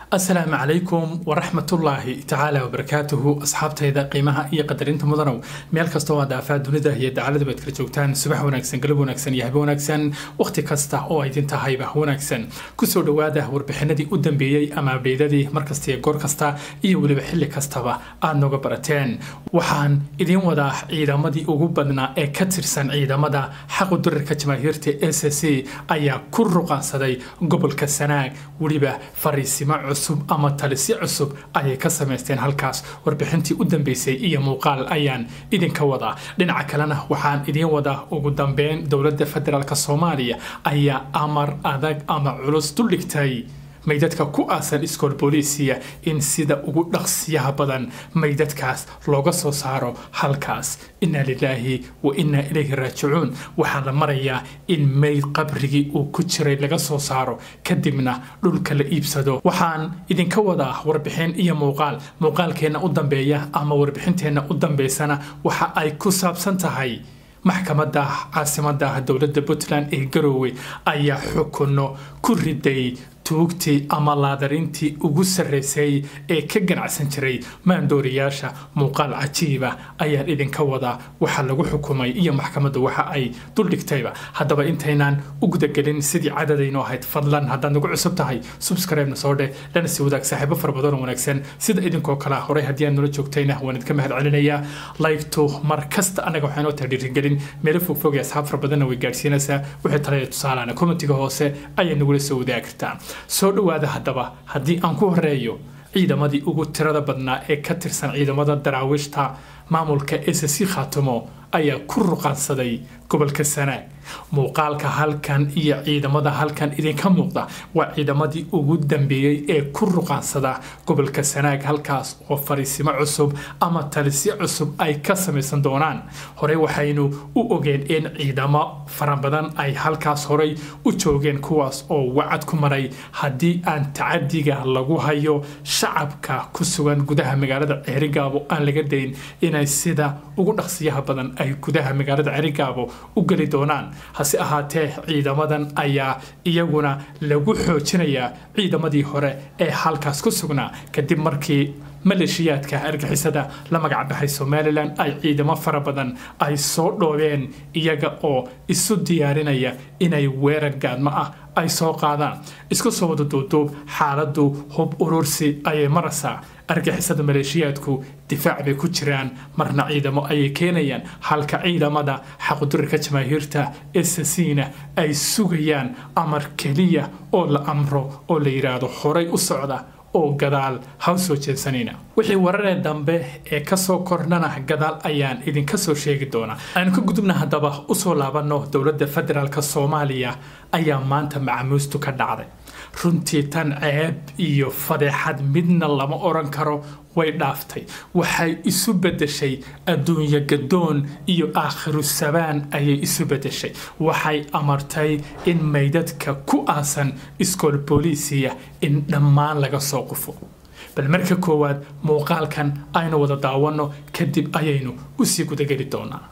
asalaamu calaykum waraxmatullaahi tacaala wabarakaatuhu asxaabtayda qiimaha iyo qadarinta mudanow meel kastoo aad aafaa dunida iyo dacalada baad kala joogtaan subax wanaagsan galab wanaagsan iyo habe wanaagsan wakhti kasta oo ay idin tahayba wanaagsan kusoo dhowaada warbixinadii u dambeeyey ama abdheydadii markasta iyo goor kasta iyo weliba xilli kastaba aad nooga barateen waxaan idiin wadaa ciidamadii ugu badnaa ee ka tirsan ciidamada xaqu durarka jamaahiirta s c ayaa ku ruqaansaday gobolka sanaag weliba fariisimo cusub ama talisi cusub ayay ka samaysteen halkaas warbixintii u dambeysay iyo muuqaal ayaan idinka wadaa dhinaca kalena waxaan idiin wadaa ugu dambeyn dowladda federaalk soomaaliya ayaa amar adag ama culus duldhigtay maydadka ku aasan iskool booliisiya in sida ugu dhaqsiyaha badan maydadkaas looga soo saaro halkaas inna lilaahi wa innaa ilayhi raajicuun waxaa la marayaa in mayd qabrigii uu ku jiray laga soo saaro kadibna dhulka la iibsado waxaan idinka wadaa warbixin iyo muuqaal muuqaalkeenna u dambeeya ama warbixinteenna u dambeysana waxa ay ku saabsan tahay maxkamadda caasimadda dowladda puntland ee garoowe ayaa xukunno ku riday tuugtii ama laadarintii ugu sarraysay ee ka ganacsan jiray maandooriyaasha muuqaal cajiiba ayaan idinka wadaa waxa lagu xukumay iyo maxkamadda waxa ay duldhigtayba haddaba intaynaan u gudagelin sidii cadadaynu ahayd fadlan haddaad nagu cusub tahay subscribe-na soo dheh lana sii wadaag saaxiibo fara badan oo wanaagsan sida idinkoo kale horey haddii aad nala joogtayna waan idinka mahad celinayaa laygtu mar kasta annaga waxaa inoo tahay dhiirigelin meelo fogfog ee asxaab fara badanna way gaadhsiinaysaa wixii talaya tusaalaana kommentiga hoose ayaa nagula soo wadaagi kartaa soo dhowaada haddaba haddii aan ku horeeyo ciidamadii ugu tirada badnaa ee ka tirsan ciidamada daraawiishta maamulka s c khaatumo ayaa ku ruqaansaday gobolka sanaag muuqaalka halkan iyo ciidamada halkan idinka muuqda waa ciidamadii ugu dambeeyey ee ku ruqaansada gobolka sanaag halkaas oo fariisimo cusub ama talisyo cusub ay ka samaysan doonaan horey waxaynu u ogeen in ciidamo fara badan ay halkaas horey u joogeen kuwaas oo wacad ku maray haddii aan tacadiga lagu hayo shacabka ku sugan gudaha magaalada ceerigaabo aan laga dayn inay sida ugu dhaqsiyaha badan ay gudaha magaalada ceerigaabo u geli doonaan hase ahaatee ciidamadan ayaa iyaguna lagu xoojinayaa ciidamadii hore ee halkaas ku sugnaa kadib markii maleeshiyaadka argixisada la magac baxay somalilan ay ciidamo fara badan ay soo dhoobeen iyaga oo isu diyaarinaya inay weerar gaadmo ah ay soo qaadaan isku soo wada duuduub xaaladdu hub urursi ayay maraysaa argixisada maleeshiyaadku difaac bay ku jiraan marna ciidamo ayay keenayaan halka ciidamada xaqudurarka jamaahiirta esasiina ay sugayaan amar keliya oo la amro oo la yidhaahdo horay u socda oo gadaal ha u soo jeedsanayna wixii wararee dambe ee kasoo kornana gadaal ayaan idinka soo sheegi doonaa aynu ka gudubna haddaba usoo laabanno dowladda federaalk soomaaliya ayaa maanta macamuustu ka dhacday runtii tan ceeb iyo fadeexad midna lama odhan karo way dhaaftay waxay isu beddeshay adduunyo gadoon iyo aakhiru sabaan ayay isu beddeshay waxay amartay in maydadka ku aasan iskool booliisiya in dhammaan laga soo qufo bal marka koowaad muuqaalkan aynu wada daawanno kadib ayaynu usii gudageli doonaa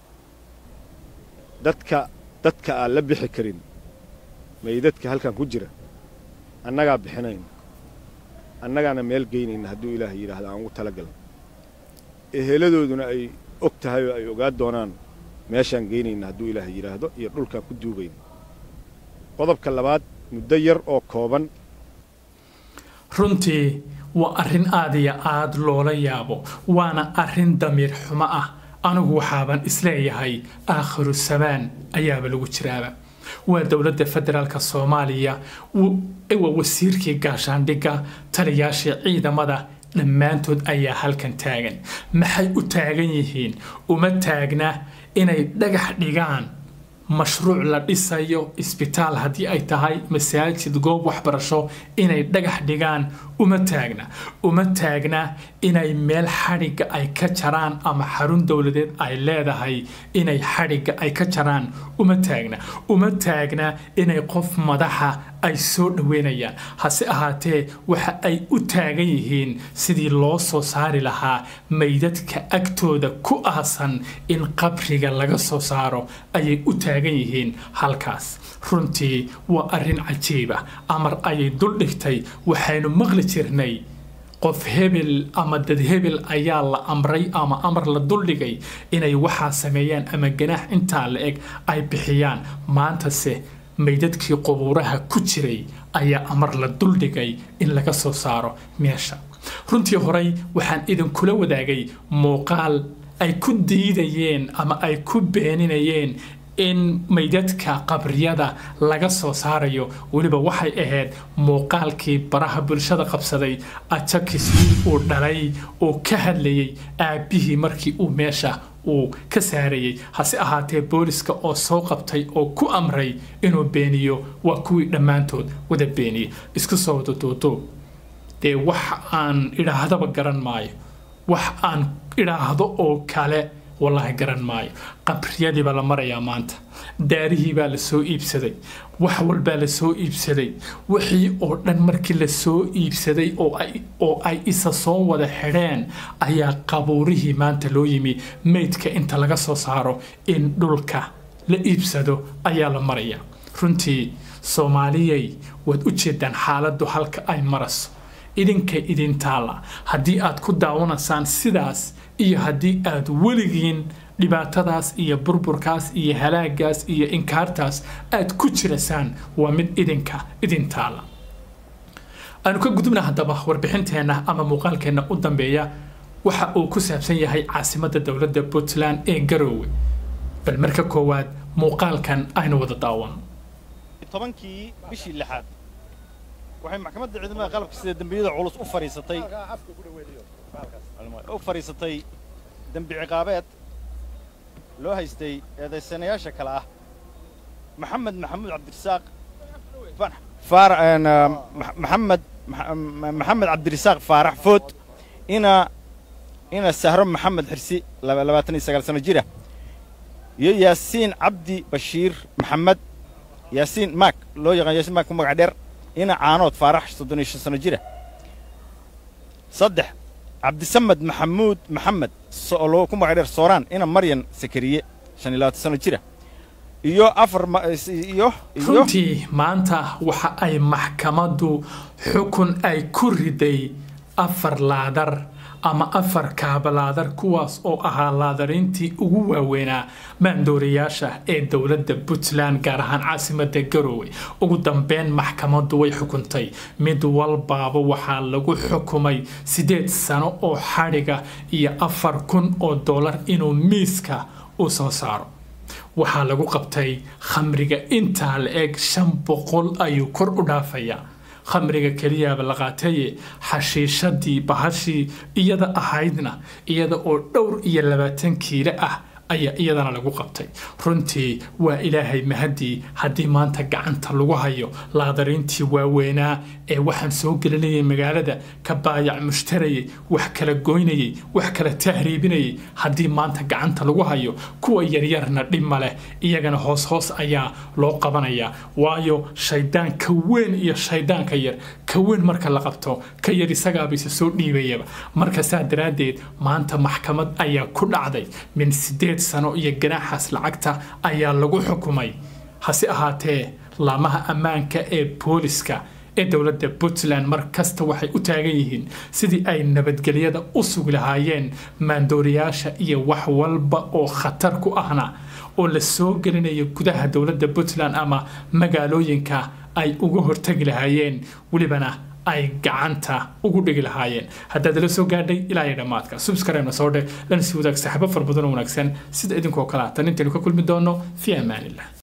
dadka dadka aan la bixi karin maydadka halkan ku jira annagaa bixinayna annagaana meel geynayna hadduu ilaah yidhaahdo aan ugu talagalna eheladooduna ay og tahay oo ay ogaa doonaan meeshaan geynayna hadduu ilaah yidhaahdo iyo dhulkaan ku duugayna qodobka labaad muddo yar oo kooban runtii waa arrin aad iyo aad loola yaabo waana arrin damiir xumo ah anigu waxaaban isleeyahay aakhiru samaan ayaaba lagu jiraaba waa dowladda federaalk soomaaliya waa wasiirkii gaashaandhigga taliyaashii ciidamada dhammaantood ayaa halkan taagan maxay u taagan yihiin uma taagna inay dhagax dhigaan mashruuc la dhisayo isbitaal haddii ay tahay masaajid goob waxbarasho inay dhagax dhigaan uma taagna uma taagna inay meel xadhigga ay ka jaraan ama xarun dowladeed ay leedahay inay xadhigga ay ka jaraan uma taagna uma taagna inay qof madaxa ay soo dhoweynayaan hase ahaatee waxa ay u taagan yihiin sidii loo soo saari lahaa maydadka agtooda ku aasan in qabriga laga soo saaro ayay u taagan yihiin halkaas runtii waa arrin cajiiba amar ayay duldhigtay waxaynu maqli jirnay qof hebel ama dad hebel ayaa la amray ama amar la duldhigay inay waxaa sameeyaan ama ganaax intaa la eg ay bixiyaan maantase maydadkii qubuuraha ku jiray ayaa amar la duldhigay in laga soo saaro meesha runtii horey waxaan idinkula wadaagay muuqaal ay ku diidayeen ama ay ku beeninayeen in maydadka qabriyada laga soo saarayo weliba waxay ahayd muuqaalkii baraha bulshada qabsaday ajakis uu dhalay oo ka hadlayay aabbihii markii uu meesha uu ka saarayay hase ahaatee booliska oo soo qabtay oo ku amray inuu beeniyo waa kuwii dhammaantood wada beeniyey isku soo wada duuduub dee wax aan idhaahdaba garan maayo wax aan idhaahdo oo kale wallaahi garan maayo qabriyadii baa la marayaa maanta daarihii baa la soo iibsaday wax walbaa la soo iibsaday wixii oo dhan markii la soo iibsaday oo ay isa soo wada xidheen ayaa qabuurihii maanta loo yimi meydka inta laga soo saaro in dhulka la iibsado ayaa la maraya runtii soomaaliyay waad u jeedaan xaaladdu halka ay maraso idinka idin taalla haddii aad ku daawanaysaan sidaas iyo haddii aad weligiin dhibaatadaas iyo burburkaas iyo halaagaas iyo inkaartaas aad ku jirasaan waa mid idinka idin taalla aanu ka gudubna haddaba warbixinteenna ama muuqaalkeenna u dambeeya waxa uu ku saabsan yahay caasimadda dowladda puntland ee garoowe bal marka koowaad muuqaalkan aynu wada daawan tobankii bishii lixaad waxay maxkamadda ciidamada qalabka sida dembiyada culus u fadhiisatay u fadhiisatay dembi ciqaabeed loo haystay eedaysanayaasha kale ah maxamed maxamuud cabdirasaaq maxamed maxamed cabdirasaaq faarax food ina ina sahro maxamed xirsi labaatan iyo sagaal sano jira iyo yaasiin cabdi bashiir maxamed yaasiin maak loo yaqaan yaasiin maak ku magac dheer ina caanood faarax soddon iyo shan sano jira saddex cabdisamed maxamuud maxamed loo ku magac dheer sooraan ina maryan sakariye shan iyo labaatan sano jira iyo afar iyo runtii maanta waxa ay maxkamaddu xukun ay ku riday afar laadar ama afar kaabalaadar kuwaas oo ahaa laadariintii ugu waaweynaa maandoorayaasha ee dowladda puntland gaar ahaan caasimadda garoowe ugu dambeyn maxkamaddu way xukuntay mid walbaaba waxaa lagu xukumay siddeed sano oo xadhiga iyo afar kun oo dollar inuu miiska u soo saaro waxaa lagu qabtay khamriga intaa la eg shan boqol ayuu kor u dhaafayaa khamriga keliyaaba la qaataye xashiishadii bahashii iyada ahaydna iyada oo dhowr iyo labaatan kiilo ah ayaa iyadana lagu qabtay runtii waa ilaahay mahadii haddii maanta gacanta lagu hayo laadariintii waaweynaa ee waxaan soo gelinayay magaalada ka baayac mushtarayay wax kala goynayay wax kala tahriibinayay haddii maanta gacanta lagu hayo kuwa yaryarna dhibma leh iyagana hoos hoos ayaa loo qabanayaa waayo shaydaan ka weyn iyo shaydaanka yar ka weyn marka la qabto ka yar isagaaba isa soo dhiibayaba marka saa daraaddeed maanta maxkamad ayaa ku dhacday min sideed sano iyo ganaaxaas lacagta ayaa lagu xukumay hase ahaatee laamaha ammaanka ee booliska ee dowladda puntland mar kasta waxay u taagan yihiin sidii ay nabadgelyada u sugi lahaayeen maandooriyaasha iyo wax walba oo khatar ku ahna oo la soo gelinayo gudaha dowladda puntland ama magaalooyinka ay uga hortagi lahaayeen welibana ay gacanta ugu dhigi lahaayeen haddaad la soo gaadhay ilaa iyo dhammaadka subscribe-na soo dheh lana sii wadaag saxaabo fara badan oo wanaagsan sida idinkoo kale ah tan intaynu ka kulmi doono fi amaanillah